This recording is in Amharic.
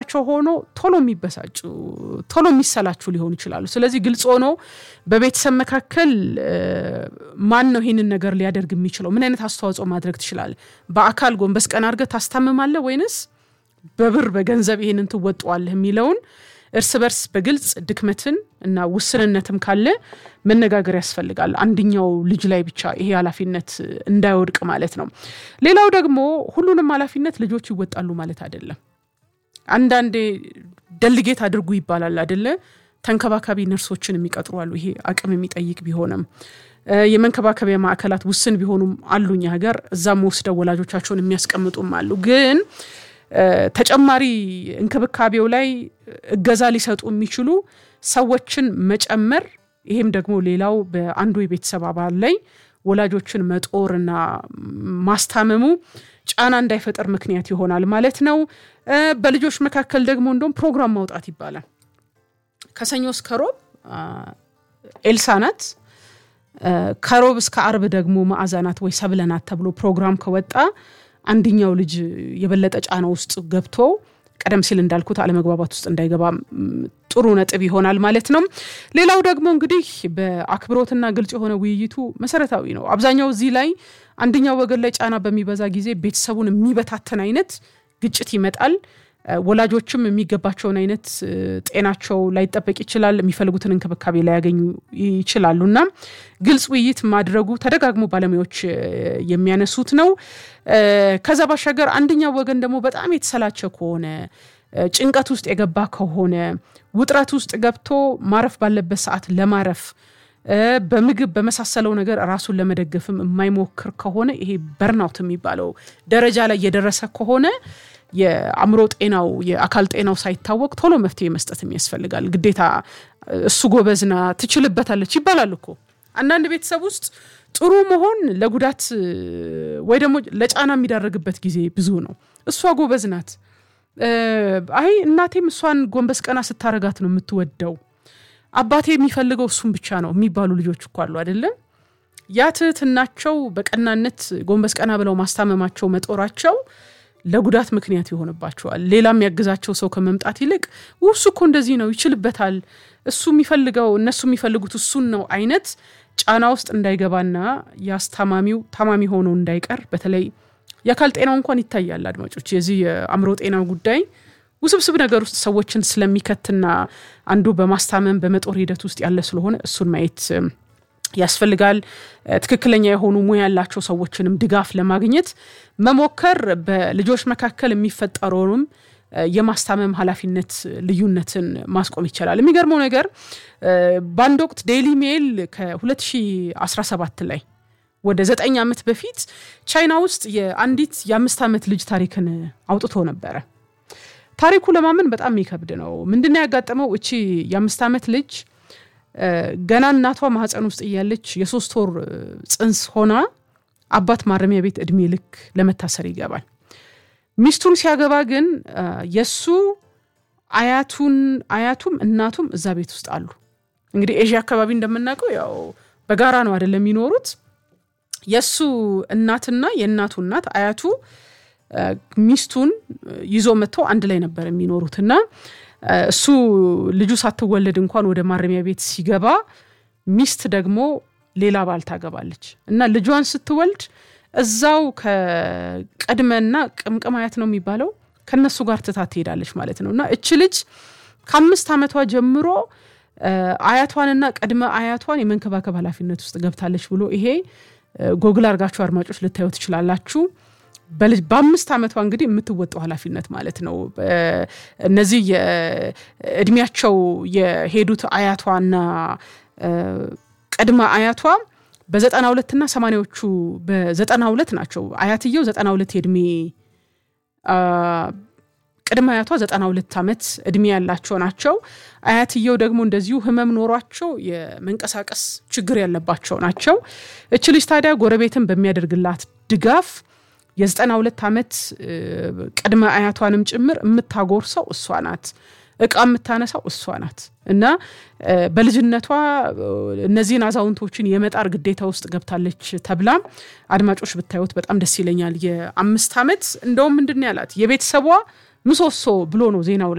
ውስጣቸው ሆኖ ቶሎ የሚበሳጩ ቶሎ የሚሰላቹ ሊሆኑ ይችላሉ። ስለዚህ ግልጽ ሆኖ በቤተሰብ መካከል ማን ነው ይህንን ነገር ሊያደርግ የሚችለው? ምን አይነት አስተዋጽኦ ማድረግ ትችላለህ? በአካል ጎንበስ ቀና አድርገህ ታስታምማለህ ወይንስ በብር በገንዘብ ይህንን ትወጠዋለህ የሚለውን እርስ በርስ በግልጽ ድክመትን እና ውስንነትም ካለ መነጋገር ያስፈልጋል። አንደኛው ልጅ ላይ ብቻ ይሄ ኃላፊነት እንዳይወድቅ ማለት ነው። ሌላው ደግሞ ሁሉንም ኃላፊነት ልጆች ይወጣሉ ማለት አይደለም። አንዳንዴ ደልጌት አድርጉ ይባላል አይደለ? ተንከባካቢ ነርሶችን የሚቀጥሩ አሉ። ይሄ አቅም የሚጠይቅ ቢሆንም የመንከባከቢያ ማዕከላት ውስን ቢሆኑም አሉኝ ሀገር እዛም ወስደው ወላጆቻቸውን የሚያስቀምጡም አሉ ግን ተጨማሪ እንክብካቤው ላይ እገዛ ሊሰጡ የሚችሉ ሰዎችን መጨመር ይሄም ደግሞ ሌላው በአንዱ የቤተሰብ አባል ላይ ወላጆችን መጦርና ማስታመሙ ጫና እንዳይፈጠር ምክንያት ይሆናል ማለት ነው። በልጆች መካከል ደግሞ እንደውም ፕሮግራም ማውጣት ይባላል። ከሰኞ እስከ ሮብ ኤልሳ ናት፣ ከሮብ እስከ አርብ ደግሞ መዓዛ ናት ወይ ሰብለ ናት ተብሎ ፕሮግራም ከወጣ አንደኛው ልጅ የበለጠ ጫና ውስጥ ገብቶ ቀደም ሲል እንዳልኩት አለመግባባት ውስጥ እንዳይገባ ጥሩ ነጥብ ይሆናል ማለት ነው። ሌላው ደግሞ እንግዲህ በአክብሮትና ግልጽ የሆነ ውይይቱ መሰረታዊ ነው። አብዛኛው እዚህ ላይ አንደኛው ወገን ላይ ጫና በሚበዛ ጊዜ ቤተሰቡን የሚበታተን አይነት ግጭት ይመጣል። ወላጆችም የሚገባቸውን አይነት ጤናቸው ላይጠበቅ ይችላል። የሚፈልጉትን እንክብካቤ ላያገኙ ይችላሉ እና ግልጽ ውይይት ማድረጉ ተደጋግሞ ባለሙያዎች የሚያነሱት ነው። ከዛ ባሻገር አንደኛው ወገን ደግሞ በጣም የተሰላቸ ከሆነ ጭንቀት ውስጥ የገባ ከሆነ ውጥረት ውስጥ ገብቶ ማረፍ ባለበት ሰዓት ለማረፍ በምግብ በመሳሰለው ነገር ራሱን ለመደገፍም የማይሞክር ከሆነ ይሄ በርናውት የሚባለው ደረጃ ላይ የደረሰ ከሆነ የአእምሮ ጤናው የአካል ጤናው ሳይታወቅ ቶሎ መፍትሄ መስጠትም ያስፈልጋል። ግዴታ እሱ ጎበዝና ትችልበታለች ይባላል እኮ አንዳንድ ቤተሰብ ውስጥ ጥሩ መሆን ለጉዳት ወይ ደግሞ ለጫና የሚዳረግበት ጊዜ ብዙ ነው። እሷ ጎበዝ ናት፣ አይ እናቴም እሷን ጎንበስ ቀና ስታረጋት ነው የምትወደው፣ አባቴ የሚፈልገው እሱን ብቻ ነው የሚባሉ ልጆች እኮ አሉ አይደለም። ያ ትህትናቸው በቀናነት ጎንበስ ቀና ብለው ማስታመማቸው መጦራቸው ለጉዳት ምክንያት ይሆንባቸዋል። ሌላ የሚያግዛቸው ሰው ከመምጣት ይልቅ ውሱ እኮ እንደዚህ ነው ይችልበታል፣ እሱ የሚፈልገው እነሱ የሚፈልጉት እሱን ነው አይነት ጫና ውስጥ እንዳይገባና የአስታማሚው ታማሚ ሆኖ እንዳይቀር በተለይ የአካል ጤናው እንኳን ይታያል። አድማጮች የዚህ የአእምሮ ጤና ጉዳይ ውስብስብ ነገር ውስጥ ሰዎችን ስለሚከትና አንዱ በማስታመም በመጦር ሂደት ውስጥ ያለ ስለሆነ እሱን ማየት ያስፈልጋል። ትክክለኛ የሆኑ ሙያ ያላቸው ሰዎችንም ድጋፍ ለማግኘት መሞከር በልጆች መካከል የሚፈጠረውንም የማስታመም ኃላፊነት ልዩነትን ማስቆም ይቻላል። የሚገርመው ነገር በአንድ ወቅት ዴይሊ ሜል ከ2017 ላይ ወደ ዘጠኝ ዓመት በፊት ቻይና ውስጥ የአንዲት የአምስት ዓመት ልጅ ታሪክን አውጥቶ ነበረ። ታሪኩ ለማመን በጣም የሚከብድ ነው። ምንድነው ያጋጠመው? እቺ የአምስት ዓመት ልጅ ገና እናቷ ማህፀን ውስጥ እያለች የሶስት ወር ጽንስ ሆና አባት ማረሚያ ቤት እድሜ ልክ ለመታሰር ይገባል። ሚስቱን ሲያገባ ግን የእሱ አያቱን አያቱም እናቱም እዛ ቤት ውስጥ አሉ። እንግዲህ ኤዥያ አካባቢ እንደምናውቀው ያው በጋራ ነው አይደለም የሚኖሩት። የእሱ እናትና የእናቱ እናት አያቱ ሚስቱን ይዞ መጥተው አንድ ላይ ነበር የሚኖሩት እና እሱ ልጁ ሳትወለድ እንኳን ወደ ማረሚያ ቤት ሲገባ ሚስት ደግሞ ሌላ ባል ታገባለች እና ልጇን ስትወልድ እዛው ከቅድመና ቅምቅም አያት ነው የሚባለው ከነሱ ጋር ትታት ትሄዳለች ማለት ነው እና እች ልጅ ከአምስት ዓመቷ ጀምሮ አያቷንና ቅድመ አያቷን የመንከባከብ ኃላፊነት ውስጥ ገብታለች ብሎ ይሄ ጎግል አርጋችሁ አድማጮች ልታዩ ትችላላችሁ። በአምስት ዓመቷ እንግዲህ የምትወጣው ኃላፊነት ማለት ነው። እነዚህ የእድሜያቸው የሄዱት አያቷና ቅድመ አያቷ በዘጠና ሁለትና ሰማኒያዎቹ በዘጠና ሁለት ናቸው። አያትየው ዘጠና ሁለት የእድሜ ቅድመ አያቷ ዘጠና ሁለት ዓመት እድሜ ያላቸው ናቸው። አያትየው ደግሞ እንደዚሁ ህመም ኖሯቸው የመንቀሳቀስ ችግር ያለባቸው ናቸው። እች ልጅ ታዲያ ጎረቤትን በሚያደርግላት ድጋፍ የዘጠና ሁለት ዓመት ቅድመ አያቷንም ጭምር የምታጎርሰው እሷ ናት። እቃ የምታነሳው እሷ ናት እና በልጅነቷ እነዚህን አዛውንቶችን የመጣር ግዴታ ውስጥ ገብታለች ተብላ አድማጮች ብታዩት በጣም ደስ ይለኛል። የአምስት ዓመት እንደውም ምንድን ያላት የቤተሰቧ ምሰሶ ብሎ ነው ዜናው